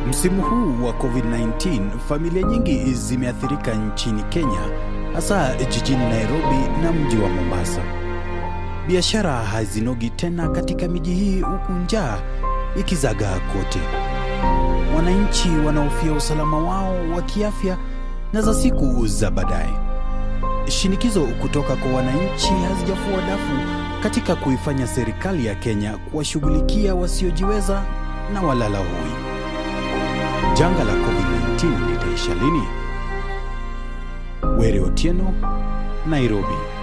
Msimu huu wa COVID-19, familia nyingi zimeathirika nchini Kenya, hasa jijini Nairobi na mji wa Mombasa. Biashara hazinogi tena katika miji hii huku njaa ikizagaa kote. Wananchi wanahofia usalama wao wa kiafya na za siku za baadaye. Shinikizo kutoka kwa wananchi hazijafua dafu katika kuifanya serikali ya Kenya kuwashughulikia wasiojiweza na walala hoi. Janga la COVID-19 litaisha lini? Were Otieno, Nairobi.